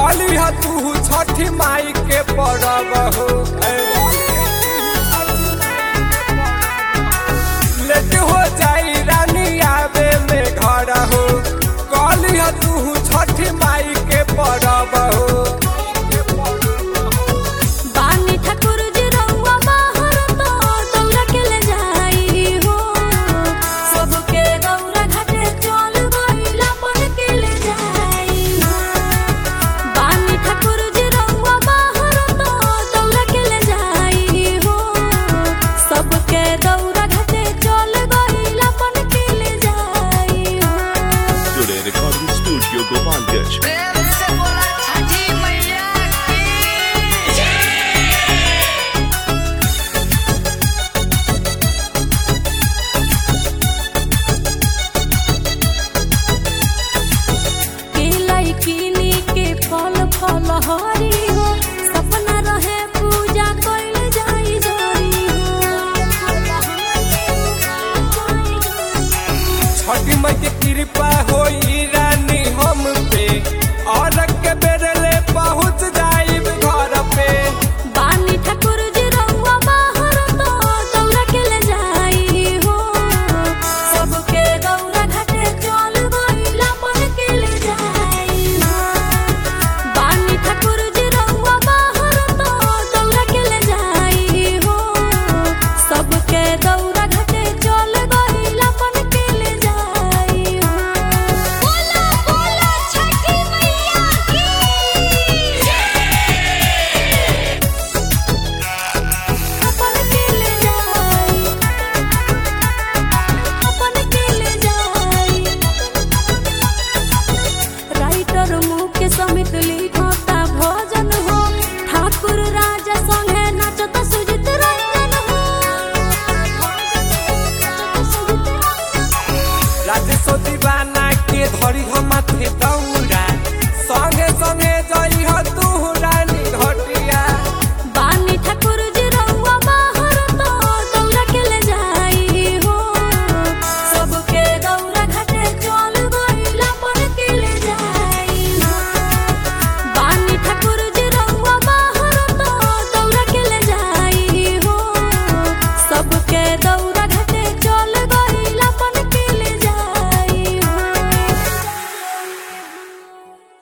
कली ह तू छठी माई के परब हो लेट हो जाई रानी आवे में घर हो कली ह तू छठी माई के परब हो बानी ठाकुर जी रउआ बाहर तो दौरा के ले जाई हो सबके दौरा घाटे चल गइला पर के ले जाई हो बानी ठाकुर जी रउआ बाहर तो दौरा के ले जाई हो सबके दौरा घाटे चल गइला पर के ले जाई हो Today Recording Studio Gopalganj. प्रेम से बोला छठी मैया की केलाई किनी के फल फल हरी हो सपना रहे पूजा कइल जाई जरी छठी माई के कृपा होई रानी हम पे और के बेरले पहुँच जाइब घर पे बानी ठाकुर जी रउआ बाहर तो दौरा के ले जाई हो सबके दौरा घाटे चल गइला पर के ले जाई हो बानी ठाकुर जी रउआ बाहर तो दौरा के ले जाई हो सबके दौरा घाटे चल गइला पर के ले जाई हो बोला बोला छठी मैया की अपन के ले जाई अपन के ले जाई राइटर मुके समित लिखता भजन हो ठाकुर राजा संगे नाचत सुजित रंजन हो राजेशो दीवाना के धरी हम माथे दौड़ा संगे संगे जई ह